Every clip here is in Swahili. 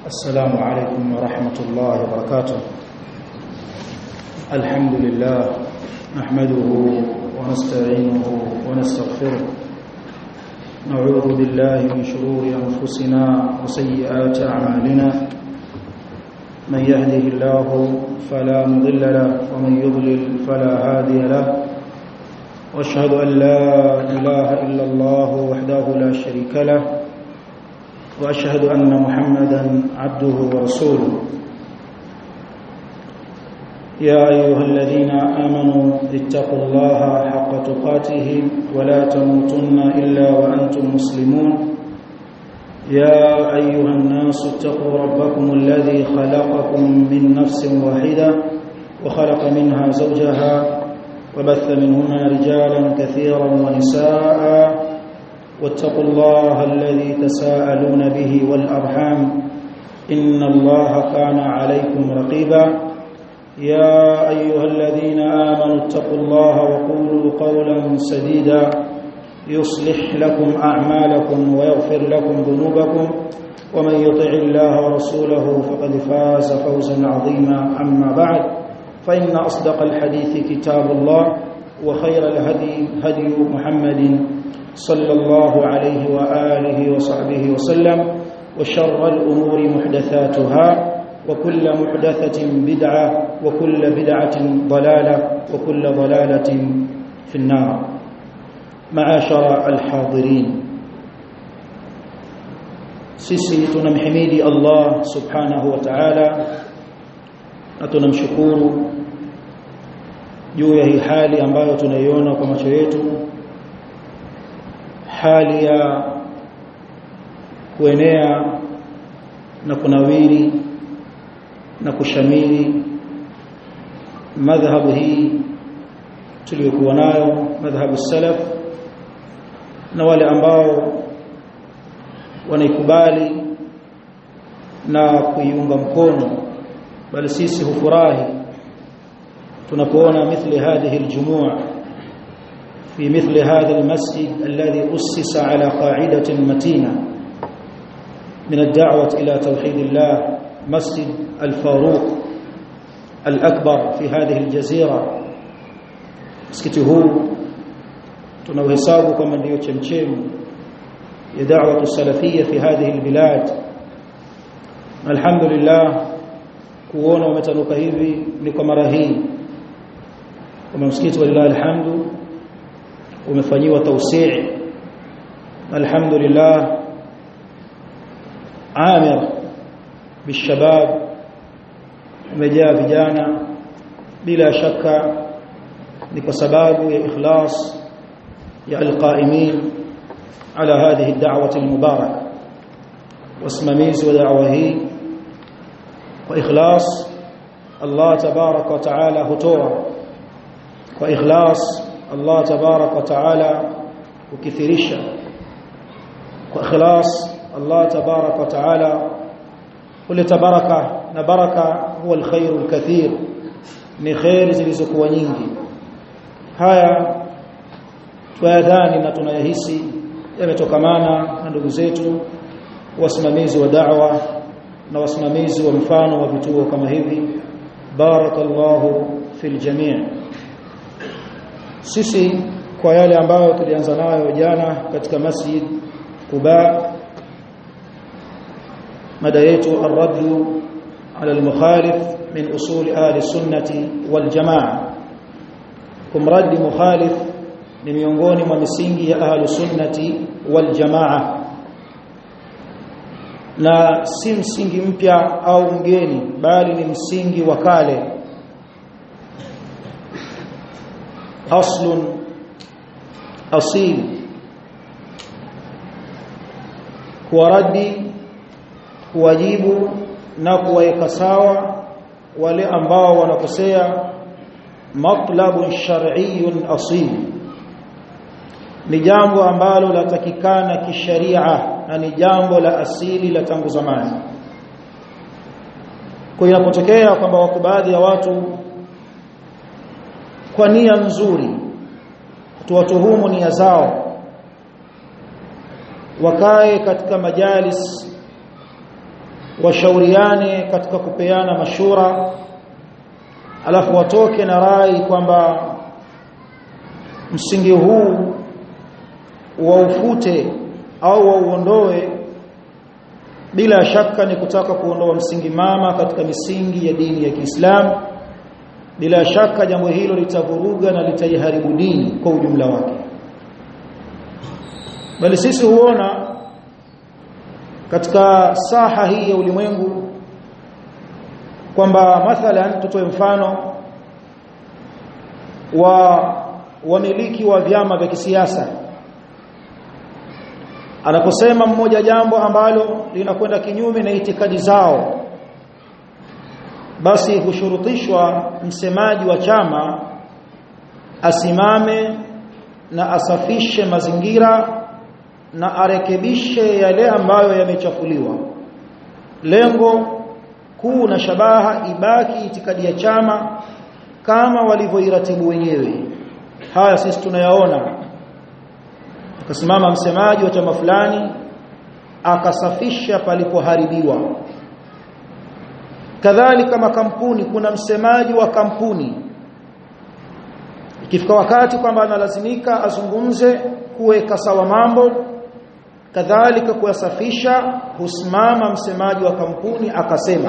السلام عليكم ورحمة الله وبركاته الحمد لله نحمده ونستعينه ونستغفره نعوذ بالله من شرور أنفسنا وسيئات أعمالنا من يهده الله فلا مضل له ومن يضلل فلا هادي له واشهد أن لا إله إلا الله وحده لا شريك له واشهد ان محمدا عبده ورسوله يا ايها الذين امنوا اتقوا الله حق تقاته ولا تموتن الا وانتم مسلمون يا ايها الناس اتقوا ربكم الذي خلقكم من نفس واحده وخلق منها زوجها وبث منهما رجالا كثيرا ونساء واتقوا الله الذي تساءلون به والأرحام إن الله كان عليكم رقيبا يا أيها الذين آمنوا اتقوا الله وقولوا قولا سديدا يصلح لكم أعمالكم ويغفر لكم ذنوبكم ومن يطع الله ورسوله فقد فاز فوزا عظيما أما بعد فإن أصدق الحديث كتاب الله وخير الهدي هدي محمد صلى الله عليه وآله وصحبه وسلم وشر الأمور محدثاتها وكل محدثة بدعة وكل بدعة ضلالة وكل ضلالة في النار معاشر الحاضرين sisi tunamhimidi Allah subhanahu wa ta'ala na tunamshukuru juu ya hii hali ambayo tunaiona kwa macho yetu hali ya kuenea na kunawiri na kushamiri madhhabu hii tuliyokuwa nayo madhhabu salaf na wale ambao wanaikubali na kuiunga mkono bali sisi hufurahi tunapoona mithli hadhihi aljumua في مثل هذا المسجد الذي أسس على قاعدة متينة من الدعوة إلى توحيد الله مسجد الفاروق الأكبر في هذه الجزيرة مسكتي هو tunauhesabu kama ndiyo chemchemu ya da'wa salafia fi hadhihi albilad alhamdulillah kuona umetanuka hivi ni kwa mara hii kama msikiti walillahi alhamdu umefanyiwa tawsii alhamdulillah amir bishabab umejaa vijana bila shaka ni kwa sababu ya ikhlas ya alqaimin ala hadhihi ad-da'wah al-mubarakah wasimamizi wa da'wa hii kwa ikhlas Allah tabaraka wa taala hutoa kwa ikhlas Allah tabarak wa taala ukithirisha kwa ikhlas Allah tabarak wa taala huleta baraka na baraka huwa alkhairul kathir ni khair zilizokuwa nyingi haya tuyadhani na tunayahisi yametokamana na ndugu zetu wasimamizi wa da'wa na wasimamizi wa mfano wa vituo kama hivi barakallahu fil jami' sisi kwa yale ambayo tulianza nayo jana katika masjid Quba mada yetu ar-radd ala al-mukhalif min usul ahli sunnati wal jamaa kumradi mukhalif ni miongoni mwa misingi ya ahli sunnati wal jamaa na si msingi mpya au mgeni bali ni msingi wa kale أصل أصيل kuwaradi kuwajibu na kuweka sawa wale ambao wanakosea matlabun shar'iyyun asil ni jambo ambalo latakikana kisharia na ni jambo la asili la tangu zamani kwa inapotokea kwamba wako baadhi ya watu kwa nia nzuri tuwatuhumu nia zao wakae katika majalis washauriane katika kupeana mashura alafu watoke na rai kwamba msingi huu waufute au wauondoe bila shaka ni kutaka kuondoa msingi mama katika misingi ya dini ya Kiislamu bila shaka jambo hilo litavuruga na litaiharibu dini kwa ujumla wake bali sisi huona katika saha hii ya ulimwengu kwamba mathalan tutoe mfano wa wamiliki wa vyama vya kisiasa anaposema mmoja jambo ambalo linakwenda kinyume na itikadi zao basi hushurutishwa msemaji wa chama asimame na asafishe mazingira na arekebishe yale ambayo yamechafuliwa lengo kuu na shabaha ibaki itikadi ya chama kama walivyoiratibu wenyewe haya sisi tunayaona akasimama msemaji wa chama fulani akasafisha palipoharibiwa kadhalika makampuni kuna msemaji wa kampuni ikifika wakati kwamba analazimika azungumze kuweka sawa mambo kadhalika kuyasafisha husimama msemaji wa kampuni akasema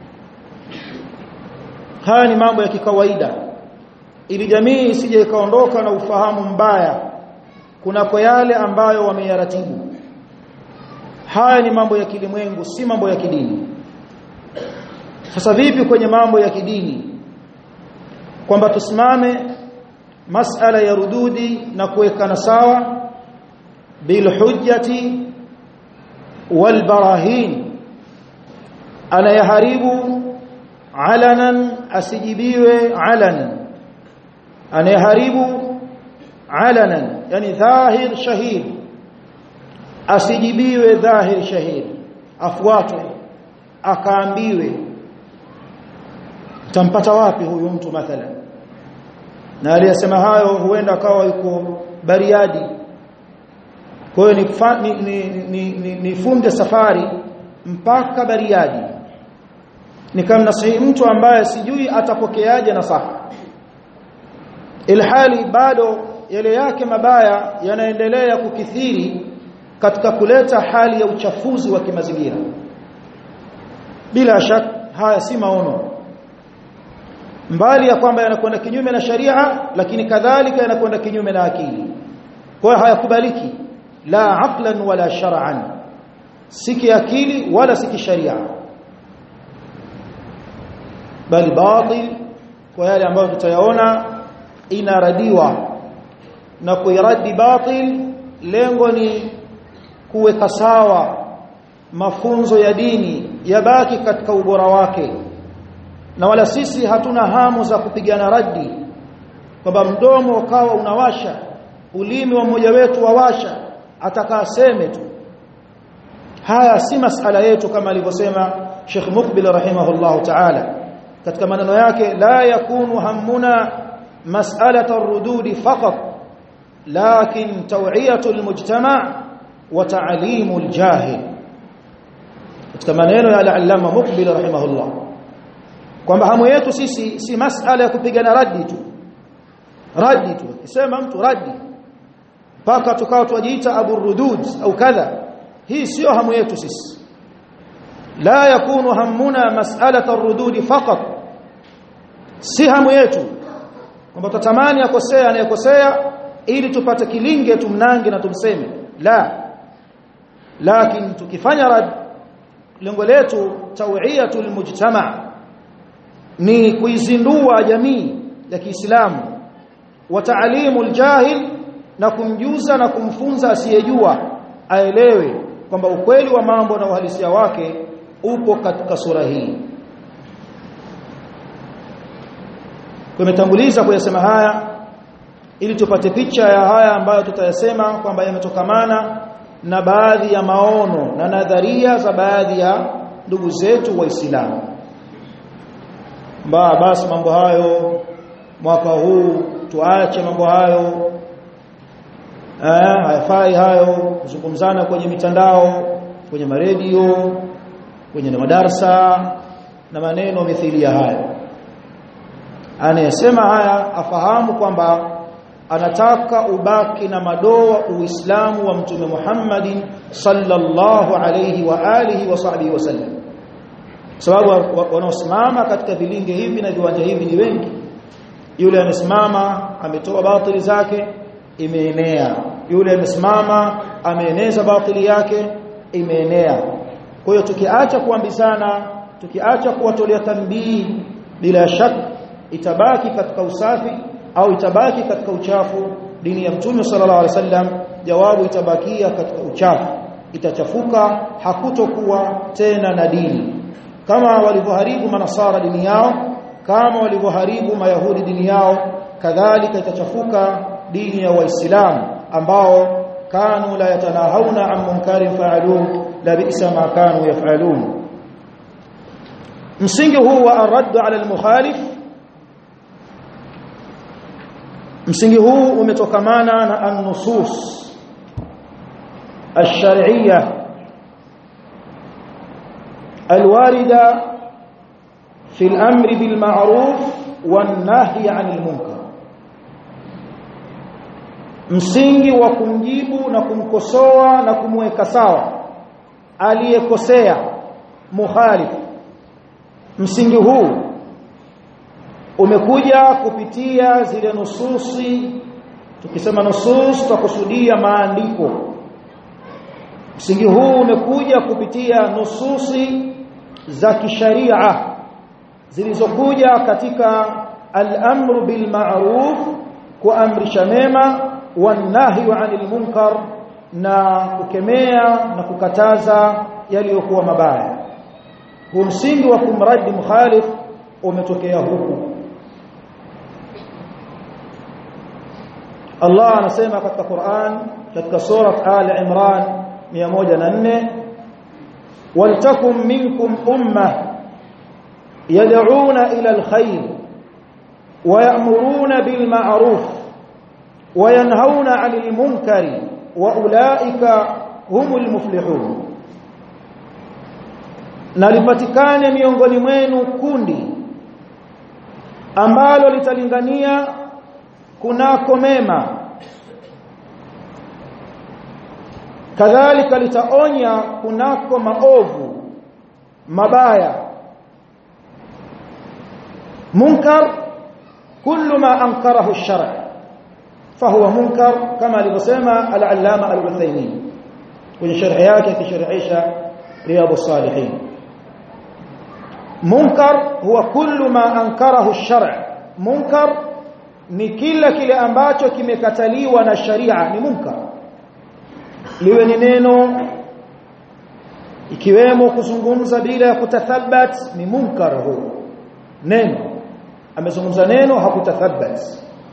haya ni mambo ya kikawaida ili jamii isije ikaondoka na ufahamu mbaya kunako yale ambayo wameyaratibu haya ni mambo ya kilimwengu si mambo ya kidini sasa vipi kwenye mambo ya kidini kwamba tusimame masala ya rududi na kuwekana sawa bilhujjati walbarahin anayeharibu alanan asijibiwe alanan anayeharibu alanan yani dhahir shahid asijibiwe dhahir shahid afuatwe akaambiwe tampata wapi huyu mtu mathalan na aliyesema hayo huenda akawa yuko Bariadi kwa hiyo ni, ni, ni, ni, ni funde safari mpaka Bariadi nikamnasihi mtu ambaye sijui atapokeaje nasaha ilhali bado yale yake mabaya yanaendelea kukithiri katika kuleta hali ya uchafuzi wa kimazingira bila shaka haya si maono mbali ya kwamba yanakwenda kinyume na sharia lakini kadhalika yanakwenda kinyume na akili kwa hiyo hayakubaliki la aqlan wala shar'an si kiakili wala si kisharia bali batil kwa yale ambayo tutayaona inaradiwa na kuiradi batil lengo ni kuweka sawa mafunzo ya dini yabaki katika ubora wake na wala sisi hatuna hamu za kupigana radi kwamba mdomo ukawa unawasha ulimi wa mmoja wetu wawasha atakaseme tu haya si masala yetu kama alivyosema Sheikh Mukbil rahimahullah ta'ala katika maneno yake la yakunu hammuna mas'alata ar-rudud faqat lakin taw'iyatu al-mujtama' wa ta'limu al-jahil katika maneno ya al-allama Mukbil rahimahullah kwamba hamu yetu sisi si masala ya kupigana radi tu radi tu kisema mtu radi mpaka tukao tujiita abu rudud au kadha hii sio hamu yetu sisi la yakunu hammuna mas'alata ar-rudud faqat si hamu yetu kwamba tutamani akosea anayekosea ili tupate kilinge tumnange na tumseme la lakini tukifanya rad lengo letu tawiyatul mujtama ni kuizindua jamii ya Kiislamu wa ta'limul jahil na kumjuza na kumfunza asiyejua aelewe kwamba ukweli wa mambo na uhalisia wake upo katika sura hii tumetanguliza kuyasema haya ili tupate picha ya haya ambayo tutayasema kwamba yametokamana na baadhi ya maono na nadharia za baadhi ya ndugu zetu waislamu mbaa basi mambo hayo mwaka huu tuache mambo hayo eh hayafai hayo kuzungumzana kwenye mitandao kwenye maredio kwenye madarasa na maneno mithili ya hayo anayesema haya afahamu kwamba anataka ubaki na madoa uislamu wa mtume Muhammadin sallallahu alayhi wa alihi wa sahbihi wasallam sababu wanaosimama katika vilinge hivi na viwanja hivi ni wengi yule amesimama ametoa batili zake imeenea yule amesimama ameeneza batili yake imeenea kwa hiyo tukiacha kuambizana tukiacha kuwatolea tanbii bila shaka itabaki katika usafi au itabaki katika uchafu dini ya mtume sallallahu alaihi wasallam jawabu itabakia katika uchafu itachafuka hakutokuwa tena na dini kama walivyoharibu manasara dini yao kama walivyoharibu mayahudi dini yao kadhalika itachafuka dini ya waislamu ambao kanu la yatanahawna an munkarin fa'aluhu la bi'sa ma kanu yaf'alun msingi huu wa arad ala al-mukhalif msingi huu umetokamana na an-nusus ash-shar'iyyah الواردة في الأمر بالمعروف والنهي عن المنكر msingi wa kumjibu na kumkosoa na kumweka sawa aliyekosea muhalif msingi huu umekuja kupitia zile nususi tukisema nusus tutakusudia maandiko msingi huu umekuja kupitia nususi za kisharia zilizokuja katika al-amru bil ma'ruf kuamrisha mema wanahyu 'anil munkar na kukemea na kukataza yaliyokuwa mabaya huu msingi wa kumradi mukhalif umetokea huku Allah anasema katika Qur'an katika sura Al-Imran 104 waltakum minkum umma yad'una ila alkhair ويأمرون بالمعروف وينهون عن المنكر وأولئك هم المفلحون na lipatikane miongoni mwenu kundi ambalo litalingania kunako mema kadhalika litaonya kunako maovu mabaya munkar kullu ma ankarahu ash-shar' fahuwa munkar kama alivyosema al-allama al-Uthaymeen kwenye sharhi yake akisharhisha riyad as-salihin munkar huwa kullu ma ankarahu ash-shar' munkar ni kila kile ambacho kimekataliwa na sharia ni munkar liwe ni neno ikiwemo kuzungumza bila ya kutathabat ni munkar huu neno amezungumza neno hakutathabat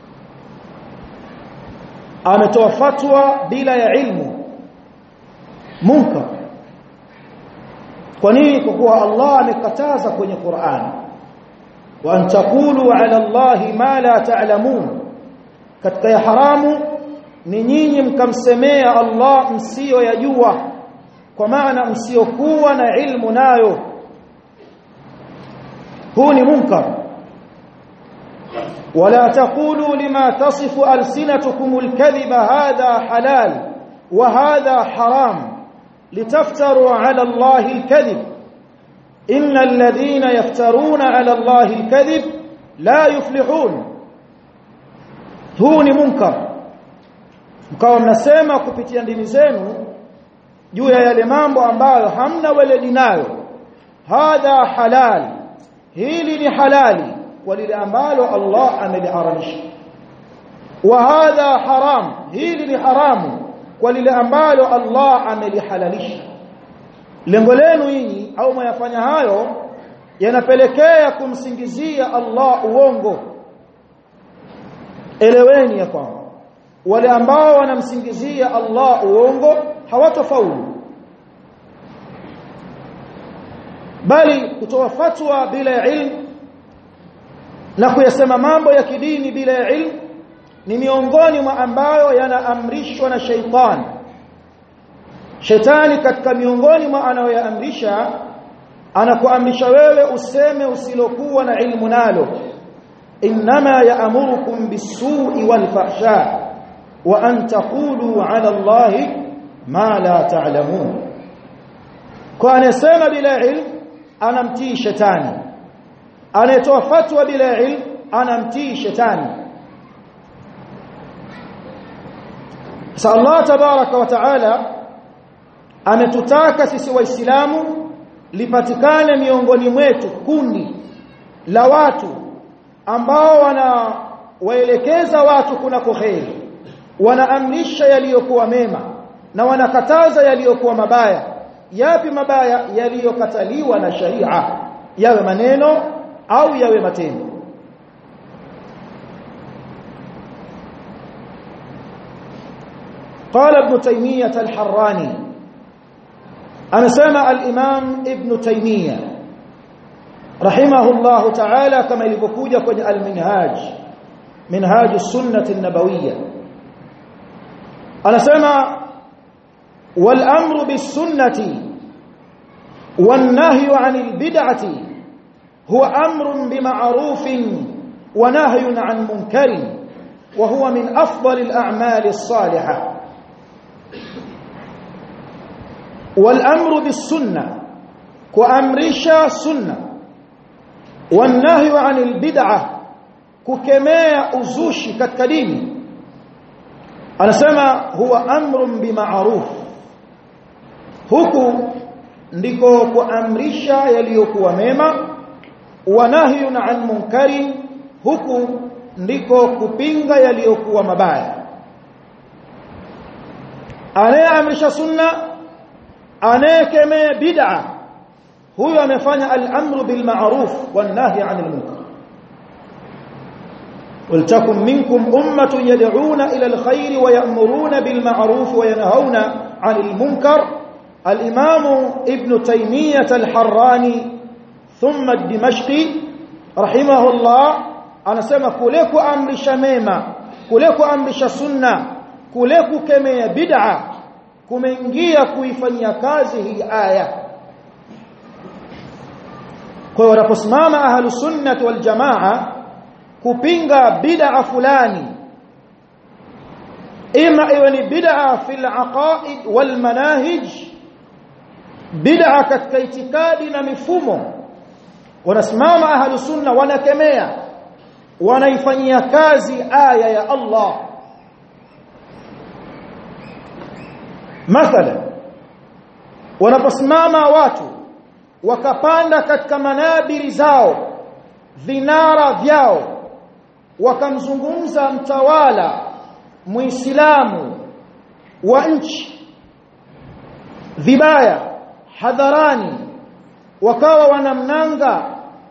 ametoa fatwa bila ya ilmu munkar kwa nini kwa kuwa Allah amekataza kwenye Qur'an wa an taqulu ala Allah ma la ta'lamun katika ya haramu ni nyinyi mkamsemea Allah msio yajua kwa maana msiokuwa na ilmu nayo huu ni munkar ولا تقولوا لما تصف ألسنتكم الكذب هذا حلال وهذا حرام لتفتروا على الله الكذب إن الذين يفترون على الله الكذب لا يفلحون هو منكر mkawa mnasema kupitia ndimi zenu juu ya yale mambo ambayo hamna weledi nayo hadha halal hili ni halali kwa lile ambalo Allah ameliharamisha wa hadha haram hili ni haramu kwa lile ambalo Allah amelihalalisha lengo lenu nyinyi au mwayafanya hayo yanapelekea kumsingizia Allah uongo eleweni ya kwamba wale ambao wanamsingizia Allah uongo hawatofaulu bali kutoa fatwa bila ya ilmu na kuyasema mambo ya kidini bila ya ilmu ni miongoni mwa ambayo yanaamrishwa na sheitani shetani katika miongoni mwa anayoyaamrisha anakuamrisha wewe useme usilokuwa na ilmu nalo inma ya'murukum bis-su'i wal-fahsha wa an taqulu 'ala Allahi ma la ta'lamun kwa anasema bila ilmu anamtii shetani anayetoa fatwa bila ilmu anamtii shetani sa Allah tabaraka wa taala ametutaka sisi waislamu lipatikane miongoni mwetu kundi la watu ambao wanawaelekeza watu kuna kheri wanaamrisha yaliyokuwa mema na wanakataza yaliyokuwa mabaya yapi mabaya yaliyokataliwa na sharia yawe maneno au yawe matendo قال ابن تيمية الحراني أنا سمع الإمام ابن تيمية رحمه الله تعالى كما يلقوجة كن المنهاج منهاج السنة النبوية أنا سمع والأمر بالسنة والنهي عن البدعة هو أمر بمعروف ونهي عن منكر وهو من أفضل الأعمال الصالحة والأمر بالسنة كأمرشا سنة والنهي عن البدعة ككماء أزوشي كالكدين أنا سمع هو أمر بمعروف huku ndiko kuamrisha yaliyokuwa mema wa nahyun an munkari huku ndiko kupinga yaliyokuwa mabaya anayeamrisha sunna anayekemea bid'a huyo amefanya al-amru bil ma'ruf wan nahy 'anil munkar ولتكن منكم أمة يدعون إلى الخير ويأمرون بالمعروف وينهون عن المنكر الإمام ابن تيمية الحراني ثم الدمشقي رحمه الله أنا سمى كلك أمر شميمة كلك أمر سنة كلك كمية بدعة kumeingia kuifanyia kazi hii aya kwa hiyo wanaposimama ahlus sunnah wal jamaa kupinga bid'a fulani ima iwe ni bid'a fil aqaid wal manahij bid'a katika itikadi na mifumo wanasimama ahlus sunna wanakemea wanaifanyia kazi aya ya Allah mathala wanaposimama watu wakapanda katika manabiri zao vinara vyao wakamzungumza mtawala muislamu wa nchi vibaya hadharani wakawa wanamnanga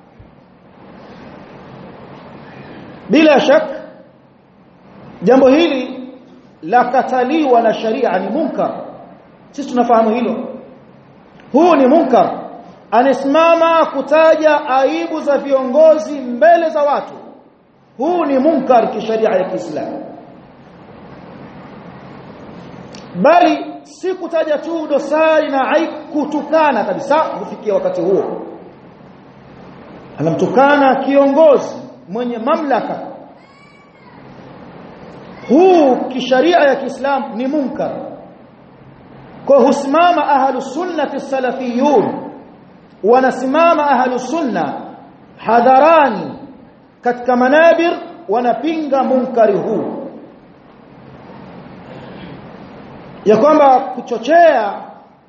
bila shaka jambo hili la kataliwa na sharia ni munkar sisi tunafahamu hilo huu ni munkar anasimama kutaja aibu za viongozi mbele za watu huu ni munkar kisharia ya Kiislamu bali si kutaja tu dosari na aibu kutukana kabisa kufikia wakati huo anamtukana kiongozi mwenye mamlaka huu kisharia ya Kiislamu ni munkar kwa husimama ahlus sunnati salafiyun wanasimama ahlus sunna hadharani katika manabir wanapinga munkari huu ya kwamba kuchochea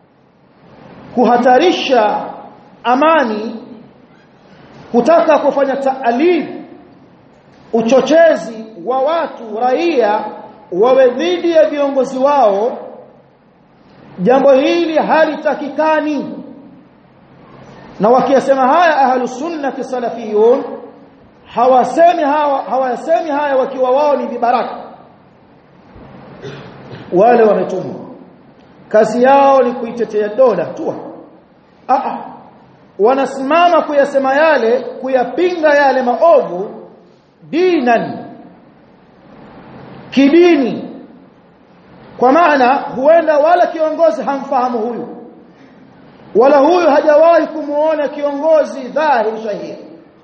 kuhatarisha amani kutaka kufanya taalib uchochezi wa watu raia wawe dhidi ya viongozi wao jambo hili halitakikani na wakiyasema haya ahlus sunnati salafiyun hawasemi hawa hawasemi haya wakiwa wao ni vibaraka wale wametumwa kazi yao ni kuitetea dola tu a wanasimama kuyasema yale kuyapinga yale maovu dinan kidini kwa maana huenda wala kiongozi hamfahamu huyu wala huyu hajawahi kumuona kiongozi dhahiri shahiri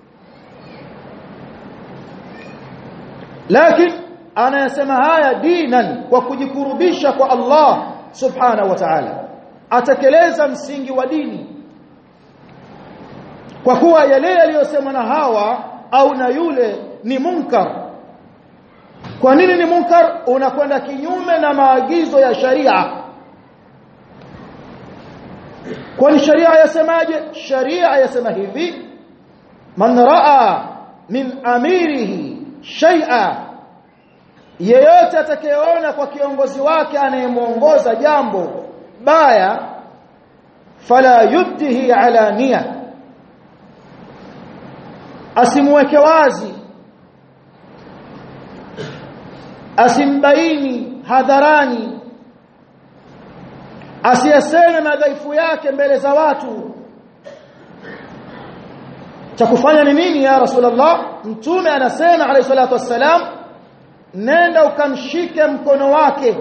lakini anayasema haya dinan kwa kujikurubisha kwa Allah subhanahu wa ta'ala atekeleza msingi wa dini kwa kuwa yale yaliyosemwa na hawa au na yule ni munkar kwa nini ni munkar unakwenda kinyume na maagizo ya sharia kwani sharia yasemaje sharia yasema hivi man raa min amirihi shay'a yeyote atakayeona kwa kiongozi wake anayemuongoza jambo baya fala yubdihi ala nia asimweke wazi asimbaini hadharani asiyaseme madhaifu yake mbele za watu cha kufanya ni nini ya rasulullah mtume anasema alayhi salatu wassalam nenda ukamshike mkono wake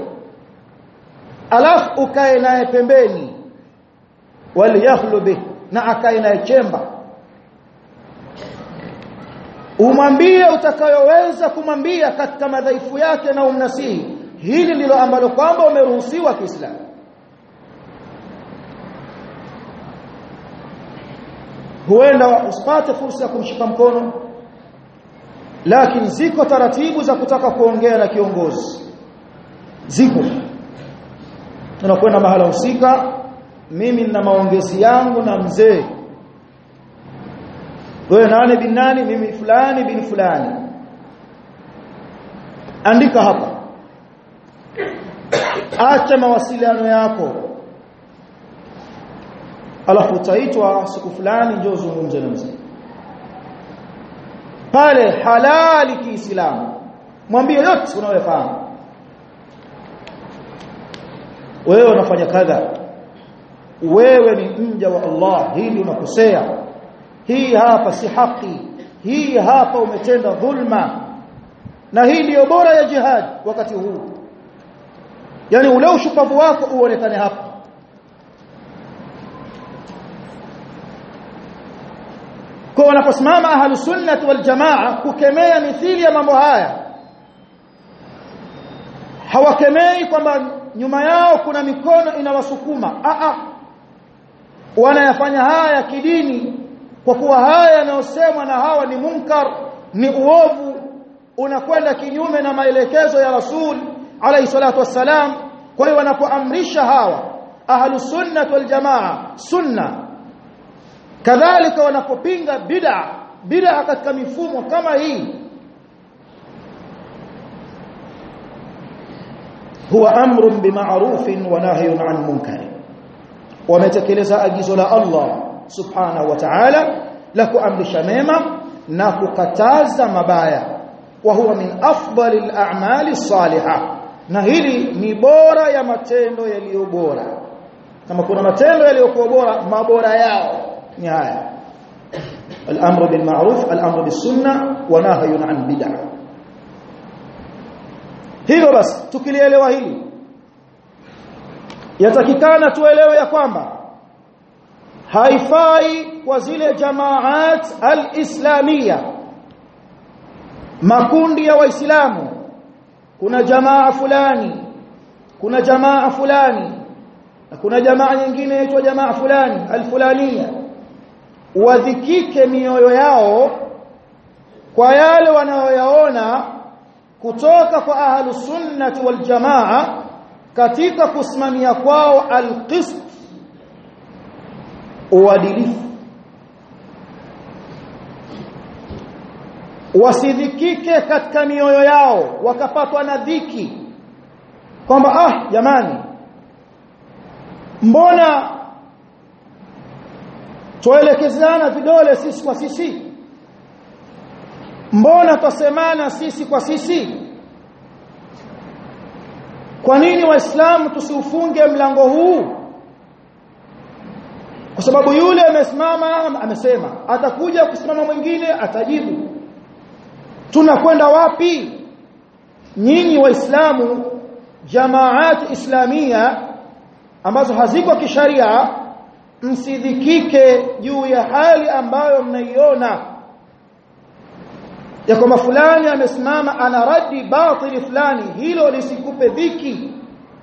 alafu ukae naye pembeni waliyakhlu bih na akae naye chemba umwambie utakayoweza kumwambia katika madhaifu yake na umnasihi hili ndilo ambalo kwamba umeruhusiwa Kiislamu huenda usipate fursa ya kumshika mkono lakini ziko taratibu za kutaka kuongea na kiongozi ziko tunakwenda mahala husika mimi nina maongezi yangu na mzee wewe nani bin nani mimi fulani bin fulani andika hapa acha mawasiliano yako alafu utaitwa siku fulani njoo zungumze na mzee pale halali kiislamu mwambie yote unayofahamu wewe unafanya kadha wewe ni mja wa Allah hili unakosea hii hapa si haki hii hapa umetenda dhulma na hii ndiyo bora ya jihad wakati huu yani ule ushupavu wako uonekane hapa kwa wanaposimama ahlus sunnah wal jamaa kukemea mithili ya mambo haya hawakemei kwamba nyuma yao kuna mikono inawasukuma a a wanayafanya haya kidini kwa kuwa haya yanayosemwa na hawa ni munkar ni uovu unakwenda kinyume na maelekezo ya rasul alayhi salatu wassalam kwa hiyo wanapoamrisha hawa ahlus sunnah wal jamaa sunna kadhalika wanapopinga bid'a bid'a katika mifumo kama hii huwa amrun bima'rufin wa nahyun 'an munkar wametekeleza agizo la Allah subhanahu wa ta'ala la kuamrisha mema na kukataza mabaya wa huwa min afdalil a'mali salihah na hili ni bora ya matendo yaliyo bora kama kuna matendo yaliyokuwa bora mabora yao ni haya الامر بالمعروف الامر بالسنه ونهي عن بدع hilo basi tukilielewa hili yatakikana tuelewe ya kwamba haifai kwa zile jamaat al-islamia makundi ya waislamu kuna jamaa fulani kuna jamaa fulani na kuna jamaa nyingine inaitwa jamaa fulani al-fulania wadhikike mioyo yao kwa yale wanayoyaona kutoka kwa ahlus sunnati wal jamaa katika kusimamia kwao alqist uadilifu wasidhikike katika mioyo yao wakapatwa na dhiki kwamba ah jamani mbona tuelekezana vidole sisi kwa sisi mbona twasemana sisi kwa sisi kwa nini waislamu tusiufunge mlango huu kwa sababu yule amesimama amesema atakuja kusimama mwingine atajibu tunakwenda wapi nyinyi waislamu jamaat islamia ambazo haziko kisharia msidhikike juu ya hali ambayo mnaiona ya kwamba fulani amesimama ana radi batili fulani hilo lisikupe dhiki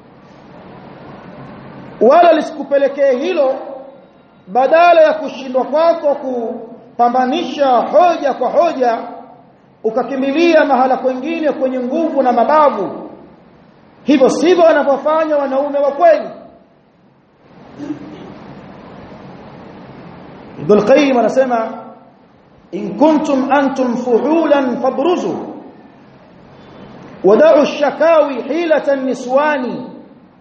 wala lisikupelekee hilo badala ya kushindwa kwako kupambanisha hoja kwa hoja ukakimbilia mahala kwengine kwenye nguvu na mabavu hivyo sivyo wanavyofanya wanaume wa kweli Ibn Qayyim anasema in kuntum antum fuhulan fabruzu wada'u ash-shakawi hilatan niswani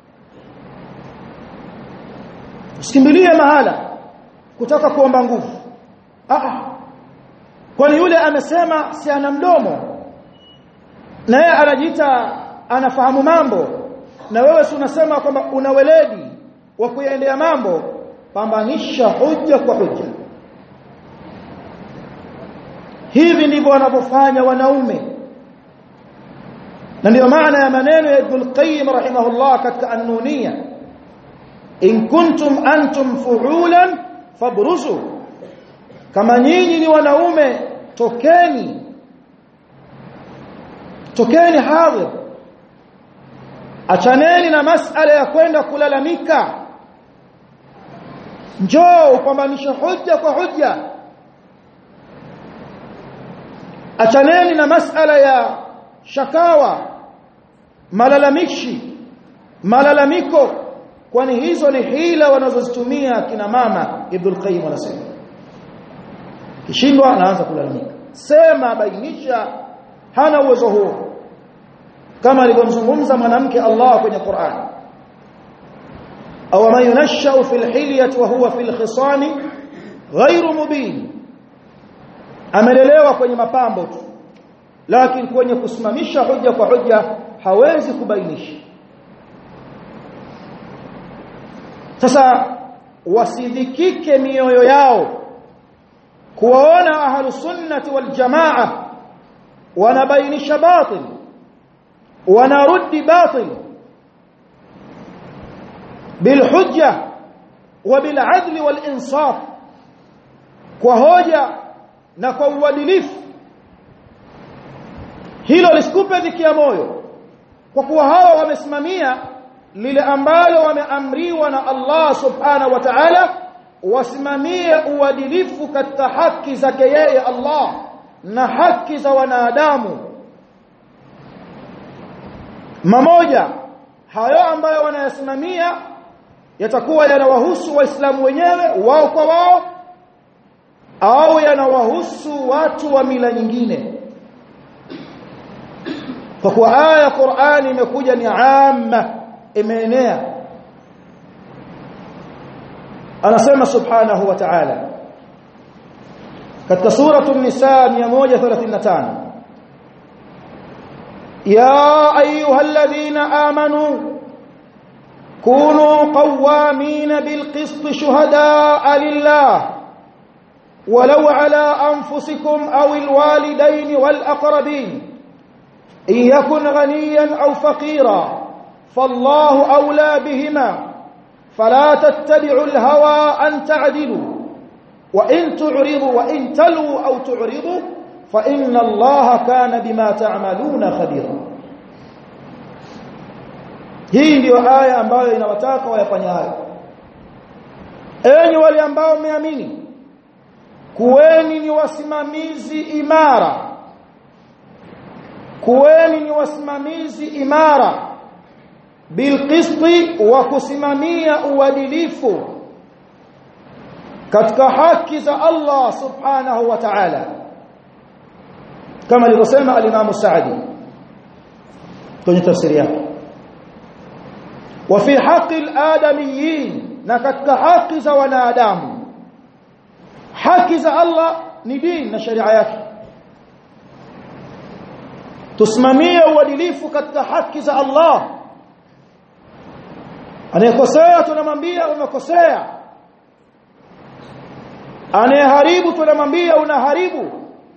usikimbilie mahala kutaka kuomba nguvu ah kwani yule amesema si ana mdomo na yeye anajiita anafahamu mambo na wewe si unasema kwamba una weledi wa kuyaendea mambo pambanisha hoja kwa hoja hivi ndivyo wanavyofanya wanaume na ndio maana ya maneno ya Ibn Qayyim rahimahullah katika an-Nuniyya in kuntum antum fuhulan fabruzu kama nyinyi ni wanaume tokeni tokeni hadhir achaneni na masala ya kwenda kulalamika njoo upambanishe hoja kwa hoja achaneni na masala ya shakawa malalamishi malalamiko kwani hizo ni hila wanazozitumia kina mama Ibn Qayyim anasema kishindwa anaanza kulalamika sema bainisha hana uwezo huo kama alivyomzungumza mwanamke Allah kwenye Qur'an aw man yunashau fil hilyati wa huwa fil khisami ghairu mubin amelelewa kwenye mapambo tu lakini kwenye kusimamisha hoja kwa hoja hawezi kubainisha sasa wasidhikike mioyo yao kuwaona ahlus sunnati wal jamaa wanabainisha batil wanarudi batil bilhujja وبالعدل والانصاف kwa hoja na kwa uadilifu hilo lisikupe dhiki ya moyo kwa kuwa hawa wamesimamia lile ambalo wameamriwa na Allah subhanahu wa ta'ala wasimamie uadilifu katika haki zake yeye Allah na haki za wanadamu mamoja hayo ambayo wanayasimamia yatakuwa yanawahusu waislamu wenyewe wao kwa wao au yanawahusu watu wa mila nyingine kwa kuwa aya ya Qur'ani imekuja ni amma imeenea anasema subhanahu wa ta'ala katika suratu an-nisa 135 ya ayyuhalladhina amanu كونوا قوامين بالقسط شهداء لله ولو على أنفسكم أو الوالدين والأقربين إن يكن غنيا أو فقيرا فالله أولى بهما فلا تتبعوا الهوى أن تعدلوا وإن تعرضوا وإن تلوا أو تعرضوا فإن الله كان بما تعملون خبيرا hii ndiyo aya ambayo inawataka wayafanye hayo enyi wale ambao mmeamini kuweni ni wasimamizi imara kuweni ni wasimamizi imara bilqisti wa kusimamia uadilifu katika haki za Allah subhanahu wa ta'ala kama alivyosema al-Imam Sa'di kwenye tafsiri yake وفي حق الآدميين na katika haki za wanadamu haki za Allah ni dini na sharia yake tusimamie uadilifu katika haki za Allah anayekosea tunamwambia umekosea anayeharibu tunamwambia unaharibu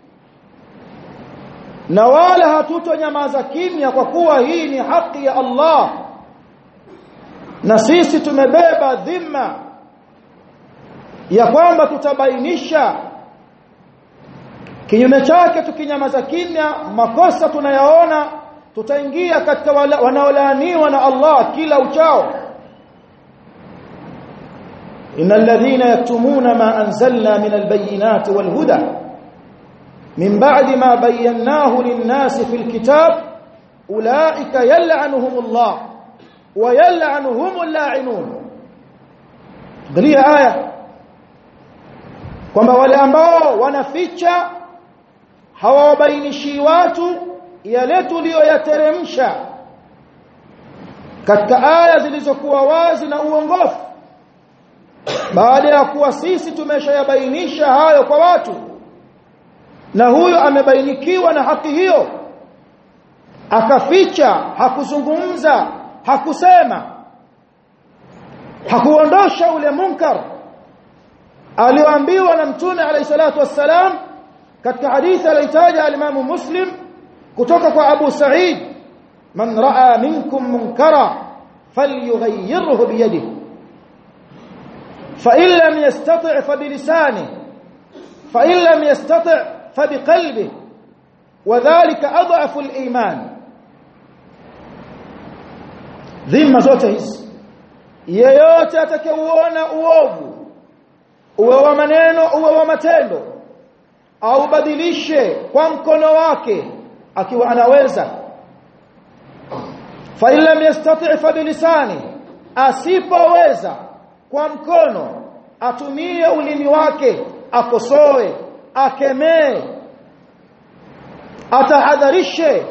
na wala hatutonyamaza kimya kwa kuwa hii ni haki ya Allah na sisi tumebeba dhima ya kwamba tutabainisha kinyume chake tukinyamaza kimya makosa tunayaona tutaingia katika wanaolaaniwa na Allah kila uchao innal ladhina yaktumuna ma anzalna min albayinati walhuda min ba'di ma bayyanahu lin-nasi fil kitab ulaika yal'anuhumullah wa yal'anuhumul la'inun angalia aya kwamba wale ambao wanaficha hawawabainishi watu yale tuliyoyateremsha katika aya zilizokuwa wazi na uongofu baada ya kuwa sisi tumeshayabainisha hayo kwa watu na huyo amebainikiwa na haki hiyo akaficha hakuzungumza hakusema hakuondosha ule munkar alioambiwa na mtume alayhi salatu wassalam katika hadithi aliyotaja al-Imam Muslim kutoka kwa Abu Sa'id man raa minkum munkara falyughayyirhu biyadihi fa in lam yastati' fa bilisanihi fa in lam yastati' fa biqalbihi wadhālika adhafu al-iman dhima zote hizi yeyote atakayeuona uovu uwe wa maneno uwe wa matendo au badilishe kwa mkono wake akiwa anaweza fa illam yastati' fa bilisani asipoweza kwa mkono atumie ulimi wake akosoe akemee atahadharishe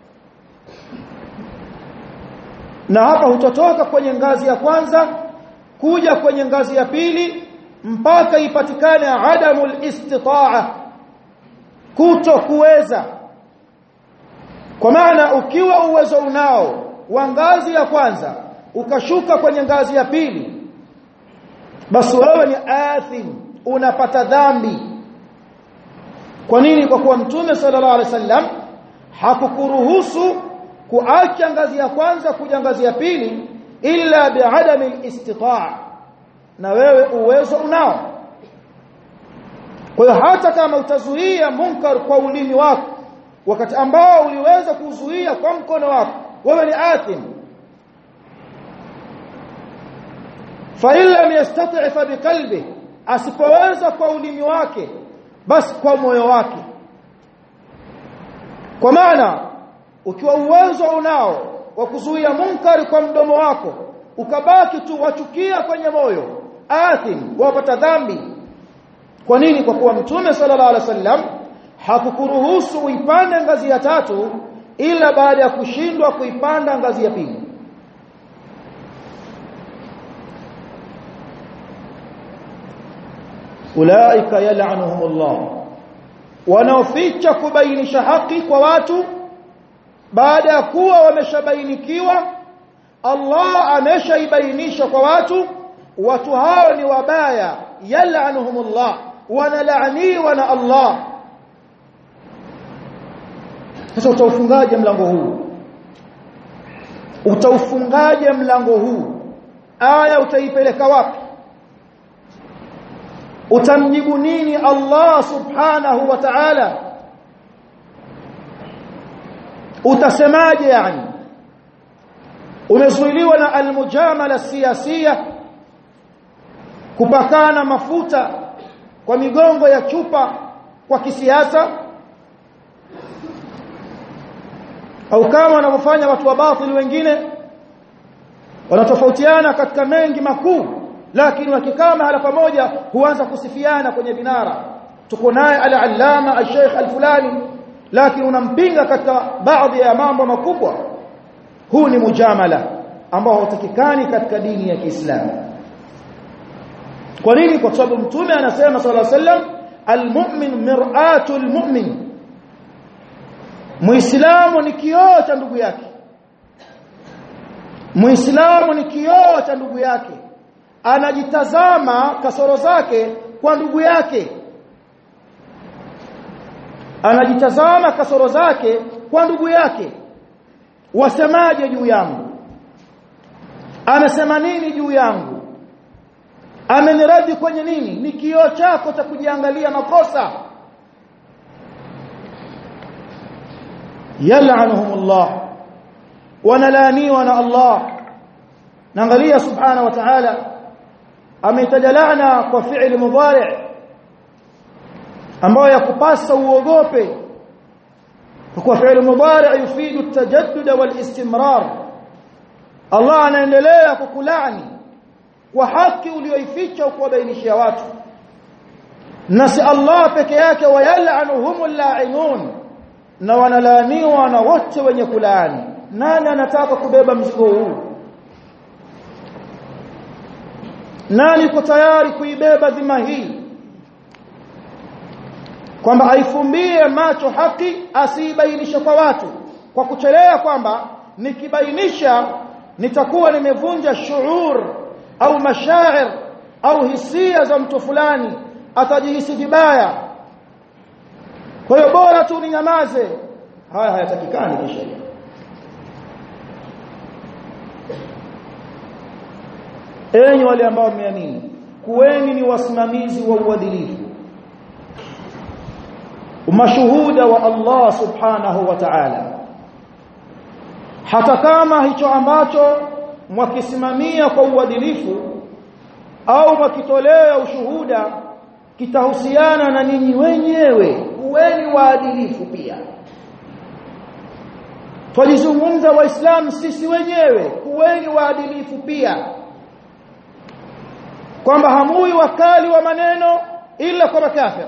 na hapa hutotoka kwenye ngazi ya kwanza kuja kwenye ngazi ya pili mpaka ipatikane adamul istitaa kuto kuweza kwa maana ukiwa uwezo unao wa ngazi ya kwanza ukashuka kwenye ngazi ya pili basi wewe ni athim unapata dhambi kwa nini kwa kuwa mtume sallallahu alaihi wasallam hakukuruhusu kuacha ngazi ya kwanza kuja ngazi ya pili illa biadami istitaa na wewe uwezo unao kwa hiyo hata kama utazuia munkar kwa ulimi wako wakati ambao uliweza kuzuia kwa mkono wako wewe ni athim fa illa yastati' fa biqalbi asipoweza kwa ulimi wake basi kwa moyo wake kwa maana ukiwa uwezo unao wa kuzuia munkari kwa mdomo wako ukabaki tu wachukia kwenye moyo athim wapata dhambi kwa nini kwa kuwa mtume sallallahu alaihi wasallam hakukuruhusu uipande ngazi ya tatu ila baada ya kushindwa kuipanda ngazi ya pili ulaika yal'anuhumullah wanaoficha kubainisha haki kwa watu baada ya kuwa wameshabainikiwa Allah ameshaibainisha kwa watu watu hao ni wabaya yal'anuhumullah wanalaaniwa na Allah sasa utaufungaje mlango huu utaufungaje mlango huu aya utaipeleka wapi utamjibu nini Allah subhanahu wa ta'ala utasemaje yani umezuiliwa na almujamala siyasia kupakana mafuta kwa migongo ya chupa kwa kisiasa au kama wanavyofanya watu wa batili wengine wanatofautiana katika mengi makuu lakini wakikaa mahala pamoja huanza kusifiana kwenye vinara tuko naye al-allama al-sheikh al-fulani lakini unampinga katika baadhi ya mambo makubwa huu ni mujamala ambao hautakikani katika dini ya Kiislamu kwa nini kwa sababu mtume anasema sallallahu alaihi wasallam al-mu'min mir'atul mu'min muislamu ni kioo cha ndugu yake muislamu ni kioo cha ndugu yake anajitazama kasoro zake kwa ndugu yake anajitazama kasoro zake kwa ndugu yake wasemaje juu yangu amesema nini juu yangu ameniradi kwenye nini ni kioo chako cha kujiangalia makosa yal'anuhumullah wanalaaniwa na Allah naangalia subhana wa ta'ala ametaja laana kwa fi'li mudhari' ambayo yakupasa uogope kwa kuwa fi'li mudhari' yufidu at-tajaddud wal-istimrar Allah anaendelea kukulaani kwa haki uliyoificha kuwabainishia watu na si Allah peke yake wayal'anuhumul la'inun na wanalaaniwa na wote wenye kulaani nani anataka kubeba mzigo huu nani yuko tayari kuibeba dhima hii kwamba aifumbie macho haki asiibainishe kwa watu kwa kuchelea kwamba nikibainisha nitakuwa nimevunja shuur au mashair au hisia za mtu fulani atajihisi vibaya kwa hiyo bora tu ninyamaze haya hayatakikani kisheria enyi wale ambao mmeamini kuweni ni wasimamizi wa uadilifu mashuhuda wa Allah subhanahu wa ta'ala hata kama hicho ambacho mwakisimamia kwa uadilifu au mwakitolea ushuhuda kitahusiana na ninyi wenyewe kuweni waadilifu pia twalizungumza waislamu sisi wenyewe kuweni waadilifu pia kwamba hamui wakali wa maneno ila kwa makafir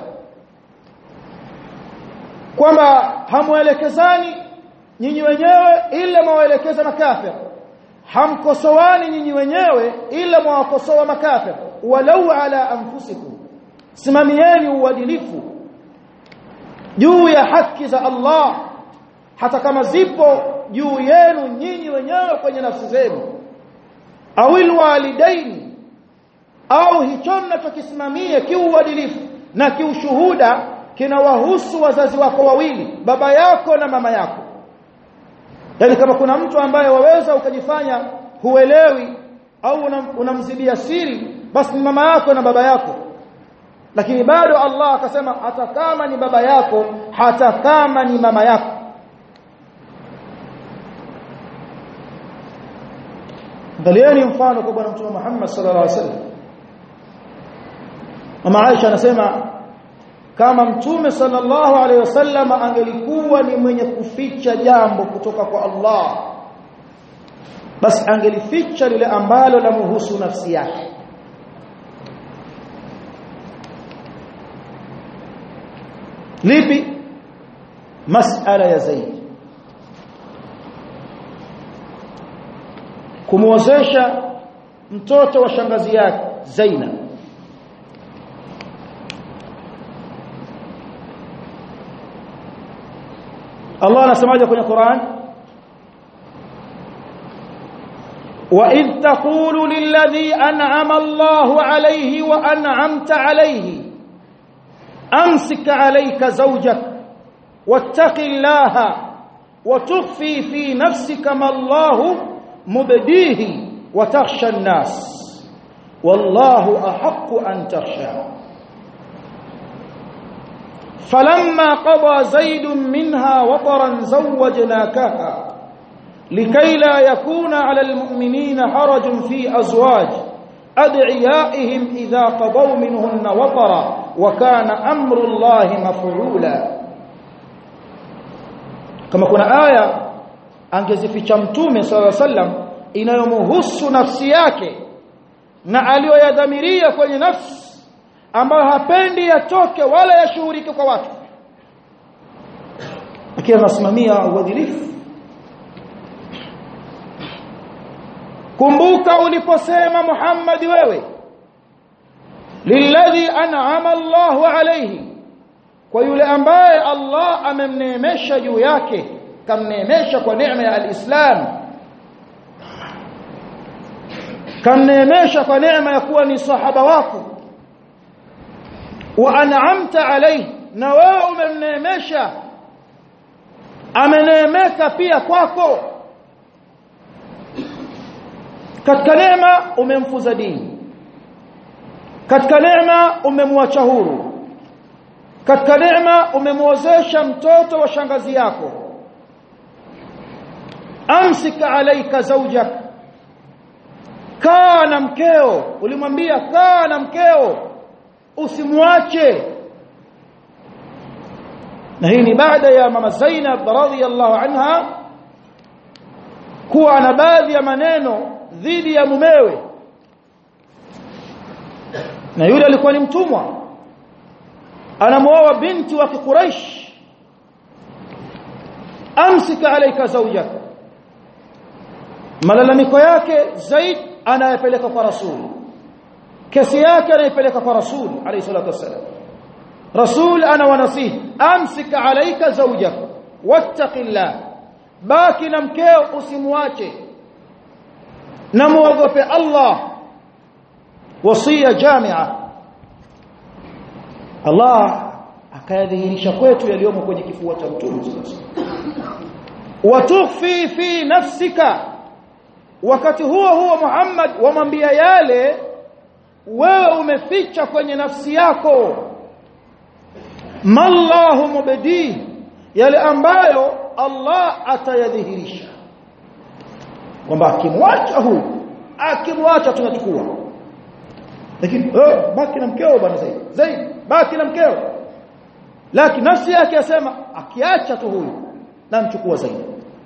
kwamba hamuelekezani nyinyi wenyewe ila mwaelekeza makafir hamkosoani nyinyi wenyewe ila mwawakosoa makafir walau ala anfusikum simamieni uadilifu juu ya haki za Allah hata kama zipo juu yenu nyinyi wenyewe kwenye nafsi zenu awil walidaini au hicho mnachokisimamia kiuadilifu na kiushuhuda kinawahusu wazazi wako wawili baba yako na mama yako yani kama kuna mtu ambaye waweza ukajifanya huelewi au unamzidia una siri basi ni mama yako na baba yako lakini bado Allah akasema hata kama ni baba yako hata kama ni mama yako Angalieni mfano kwa bwana mtume Muhammad sallallahu alaihi wasallam Mama Aisha anasema kama mtume sallallahu alaihi wasallam angelikuwa ni mwenye kuficha jambo kutoka kwa Allah basi angelificha lile ambalo lamhusu nafsi yake lipi masala ya Zaid kumwozesha mtoto wa shangazi yake Zainab Allah anasemaje kwenye Qur'an وإذ تقول للذي أنعم الله عليه وأنعمت عليه أمسك عليك زوجك واتق الله وتخفي في نفسك ما الله مبديه وتخشى الناس والله أحق أن تخشى فلما قضى زيد منها وطرا زوجناكها لكي لا يكون على المؤمنين حرج في أزواج أدعيائهم إذا قضوا منهن وطرا وكان أمر الله مفعولا كما كنا آية angezificha mtume sala sallam inayomhusu nafsi yake na aliyoyadhamiria kwenye nafsi ambayo hapendi yatoke wala yashuhurike kwa watu akiwa anasimamia uadilifu kumbuka uliposema Muhammad wewe lilladhi an'ama Allahu alayhi kwa yule ambaye Allah amemneemesha juu yake kamneemesha kwa neema ya alislam kamneemesha kwa neema ya kuwa ni sahaba wako wa an'amta alayhi na wewe umemneemesha ameneemeka pia kwako katika neema umemfuza dini katika neema umemwacha huru katika neema umemwozesha mtoto wa shangazi yako amsik alaika zawjak kaa na mkeo ulimwambia kaa na mkeo usimwache na hii ni baada ya mama Zainab radhiyallahu anha kuwa ana baadhi ya maneno dhidi ya mumewe na yule alikuwa ni mtumwa anamuoa binti wa Quraysh amsika alayka zawjak malalamiko yake Zaid anayepeleka kwa Rasul kesi yake anayepeleka kwa Rasul alayhi salatu wassalam Rasul ana wanasihi amsika alayka zawjak wattaqillah baki na mkeo usimwache na muogope Allah wasia jamia Allah akayadhihirisha kwetu yaliyomo kwenye kifua cha mtume watukhfi fi nafsika wakati huo huo Muhammad wamwambia yale wewe umeficha kwenye nafsi yako mallahu mubdi yale ambayo Allah atayadhihirisha kwamba akimwacha huyu akimwacha tunachukua lakini oh, baki na mkeo bwana Zaid Zaid baki na mkeo lakini nafsi yake yasema akiacha tu huyu namchukua Zaid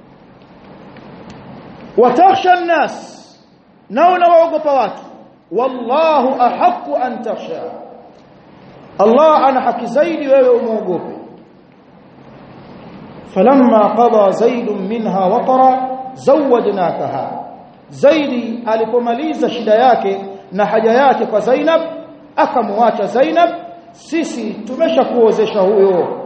watakhsha an-nas na unawaogopa watu wallahu ahqqu an takhsha Allah ana haki zaidi wewe umuogope falamma qada zaid minha watara zawajnakaha zaidi alipomaliza shida yake na haja yake kwa Zainab akamwacha Zainab sisi tumeshakuozesha huyo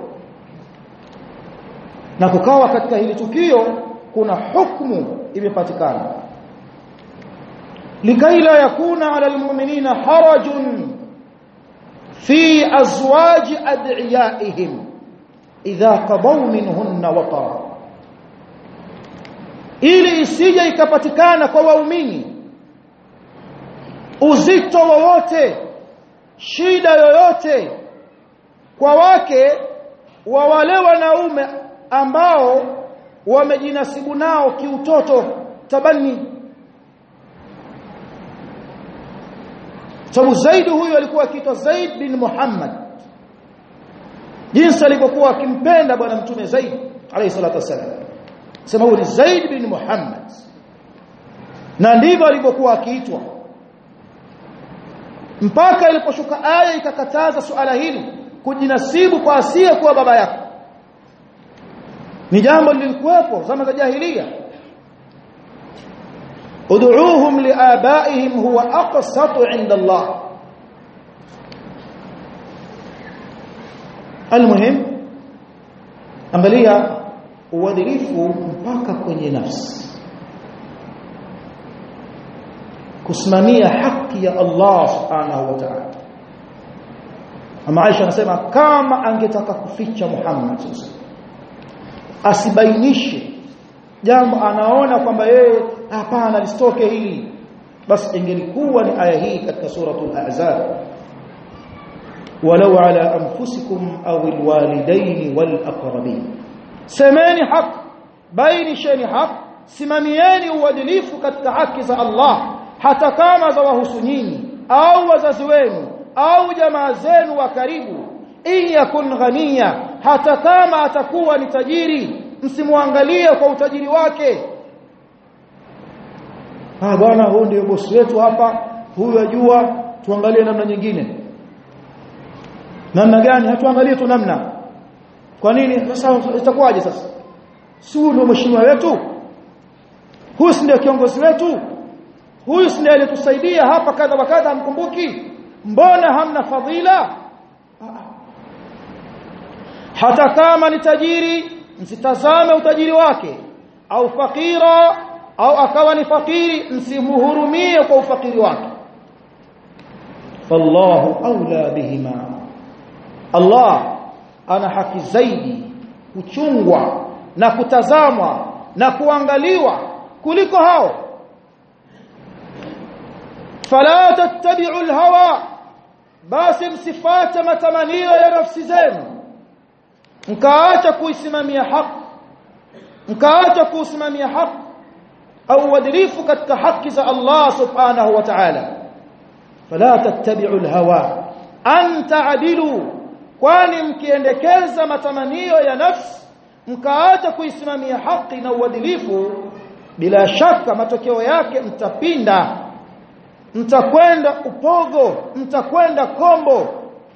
na kukawa katika hili tukio kuna hukumu imepatikana likaila yakuna ala almu'minina harajun fi azwaji ad'iyaihim idha qadaw minhunna watara ili isije ikapatikana kwa waumini uzito wowote shida yoyote kwa wake wa wale wanaume ambao wamejinasibu nao kiutoto tabani sababu Zaid huyu alikuwa akiitwa Zaid bin Muhammad jinsi alivyokuwa akimpenda bwana mtume Zaid alayhi salatu wasallam sema huyu ni Zaid bin Muhammad na ndivyo alivyokuwa akiitwa mpaka iliposhuka aya ikakataza suala hili kujinasibu kwa asiye kuwa baba yako ni jambo lilikuwepo zama za jahiliya ud'uuhum liabaihim huwa aqsatu 'inda Allah almuhim angalia uadilifu mpaka kwenye nafsi kusimamia haki ya Allah subhanahu wa ta'ala ama Aisha anasema kama angetaka kuficha Muhammad asibainishe jambo anaona kwamba yeye hapana lisitoke hili basi ingelikuwa ni aya hii katika suratul ahzab walau ala anfusikum aw alwalidain walaqrabin semeni haq bainisheni haq simamieni uadilifu katika haki za Allah hata kama za wahusu nyinyi au wazazi wenu au jamaa zenu wa karibu in yakun ghaniya hata kama atakuwa ni tajiri msimwangalie kwa utajiri wake ah bwana huyu ndio bosi wetu hapa huyu ajua tuangalie namna nyingine namna gani hatuangalie tu namna kwa nini sasa itakuwaje sasa si huyu ndio mheshimiwa wetu huyu si ndio kiongozi wetu huyu si ndiye alitusaidia hapa kadha wa kadha hamkumbuki mbona hamna fadhila hata kama ni tajiri msitazame utajiri wake au fakira au akawa ni fakiri msimhurumie kwa ufakiri wake fallahu aula bihima Allah ana haki zaidi kuchungwa na kutazamwa na kuangaliwa kuliko hao fala tattabi'u alhawa basi msifate matamanio ya nafsi zenu mkaacha kuisimamia haki mkaacha kuusimamia haki au uadilifu katika haki za Allah subhanahu wa ta'ala fala tattabi'u alhawa an ta'dilu kwani mkiendekeza matamanio ya nafsi mkaacha kuisimamia haki na uadilifu bila shaka matokeo yake mtapinda mtakwenda upogo mtakwenda kombo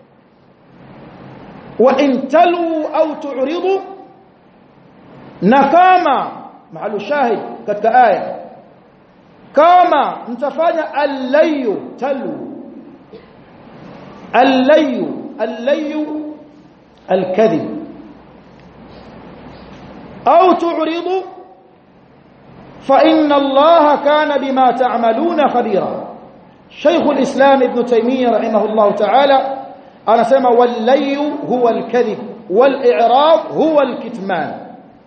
wa in talu au tu'ridu na kama mahalu shahid katika aya kama mtafanya allayu talu allayu allayu alkadhib au tu'ridu fa inna allaha kana bima ta'maluna khabira شيخ الإسلام ابن تيمية رحمه الله تعالى أنا سمى واللي هو الكذب والإعراض هو الكتمان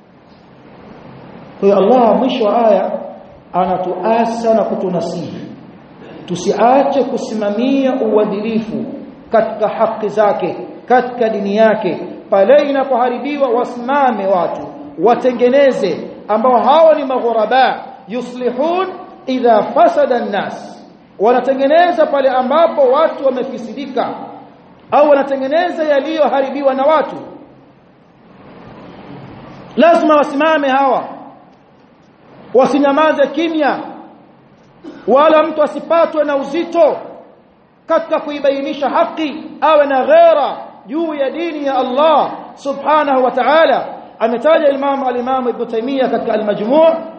kwa Allah mwisho wa aya anatuasa na kutunasihi tusiache kusimamia uadilifu katika haki zake katika dini yake pale inapoharibiwa wasimame watu watengeneze ambao hao ni maghuraba yuslihun idha fasada an-nas wanatengeneza pale ambapo watu wamefisidika au wanatengeneza yaliyoharibiwa na watu lazima wasimame hawa wasinyamaze kimya wala mtu asipatwe na uzito katika kuibainisha haki awe na ghera juu ya dini ya Allah subhanahu wa ta'ala ametaja Imam al-Imam Ibn Taymiyyah katika al-Majmu'